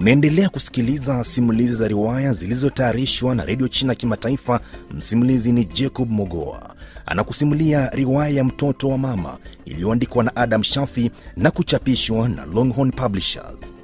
Unaendelea kusikiliza simulizi za riwaya zilizotayarishwa na redio China Kimataifa. Msimulizi ni Jacob Mogoa, anakusimulia riwaya ya mtoto wa mama iliyoandikwa na Adam Shafi na kuchapishwa na Longhorn Publishers.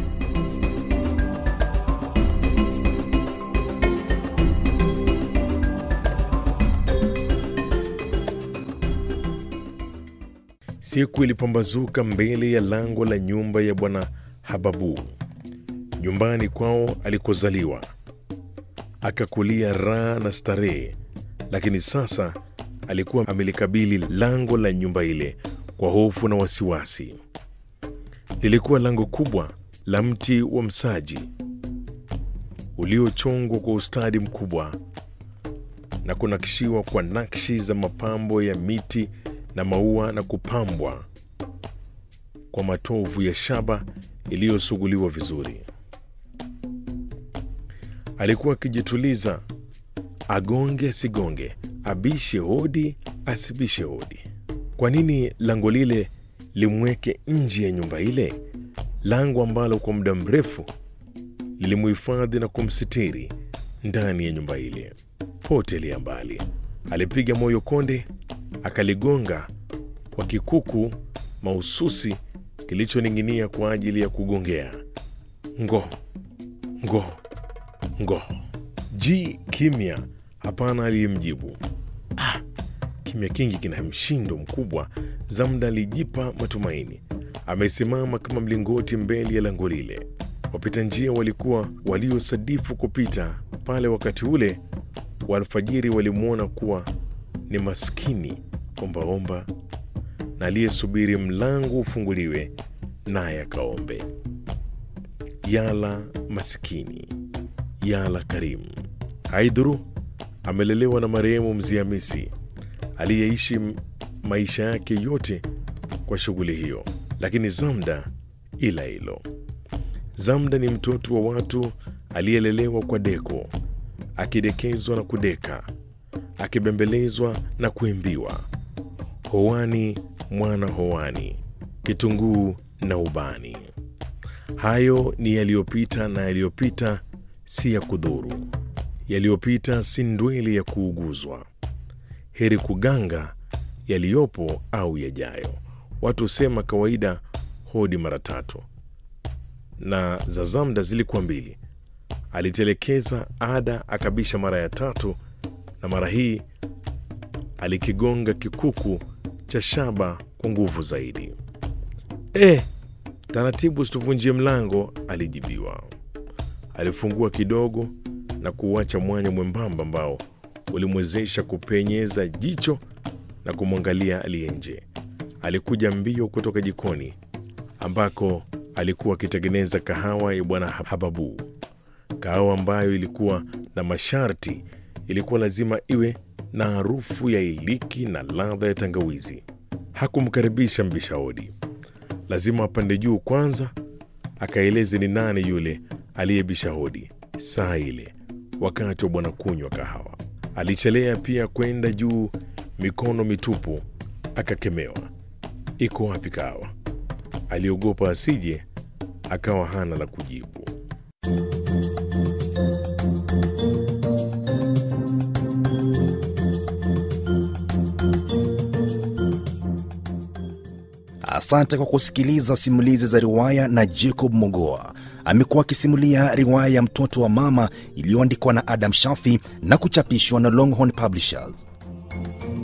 Siku ilipambazuka mbele ya lango la nyumba ya bwana Hababu, nyumbani kwao alikozaliwa, akakulia raha na starehe. Lakini sasa alikuwa amelikabili lango la nyumba ile kwa hofu na wasiwasi. Lilikuwa lango kubwa la mti wa msaji uliochongwa kwa ustadi mkubwa na kunakishiwa kwa nakshi za mapambo ya miti na maua na kupambwa kwa matovu ya shaba iliyosuguliwa vizuri. Alikuwa akijituliza, agonge asigonge, abishe hodi asibishe hodi. Kwa nini lango lile limweke nje ya nyumba ile, lango ambalo kwa muda mrefu lilimuhifadhi na kumsitiri ndani ya nyumba ile? Potelea mbali, alipiga moyo konde, akaligonga kwa kikuku mahususi kilichoning'inia kwa ajili ya kugongea. Ngo ngo ngo, ji kimya, hapana aliyemjibu. Ah, kimya kingi kina mshindo mkubwa. Zamda alijipa matumaini, amesimama kama mlingoti mbele ya lango lile. Wapita njia walikuwa waliosadifu kupita pale wakati ule wa alfajiri walimwona kuwa ni maskini ombaomba na aliyesubiri mlango ufunguliwe naye akaombe. Yala masikini, yala karimu. Haidhuru amelelewa na marehemu Mzee Hamisi aliyeishi maisha yake yote kwa shughuli hiyo, lakini Zamda ila hilo. Zamda ni mtoto wa watu aliyelelewa kwa deko, akidekezwa na kudeka, akibembelezwa na kuimbiwa, hoani mwana hoani, kitunguu na ubani. Hayo ni yaliyopita, na yaliyopita si ya kudhuru, yaliyopita si ndweli ya kuuguzwa. Heri kuganga yaliyopo au yajayo. Watu husema kawaida hodi mara tatu, na za Zamda zilikuwa mbili. Alitelekeza ada, akabisha mara ya tatu, na mara hii alikigonga kikuku cha shaba kwa nguvu zaidi. E, taratibu, usituvunjie mlango, alijibiwa. Alifungua kidogo na kuuacha mwanya mwembamba ambao ulimwezesha kupenyeza jicho na kumwangalia aliye nje. Alikuja mbio kutoka jikoni ambako alikuwa akitengeneza kahawa ya bwana Hababu, kahawa ambayo ilikuwa na masharti. Ilikuwa lazima iwe na harufu ya iliki na ladha ya tangawizi. Hakumkaribisha mbisha hodi, lazima apande juu kwanza akaeleze ni nani yule aliyebisha hodi saa ile, wakati wa bwana kunywa kahawa. Alichelea pia kwenda juu mikono mitupu, akakemewa. Iko wapi kahawa? Aliogopa asije akawa hana la kujibu. Asante kwa kusikiliza simulizi za riwaya na Jacob Mogoa. Amekuwa akisimulia riwaya ya mtoto wa mama iliyoandikwa na Adam Shafi na kuchapishwa na Longhorn Publishers.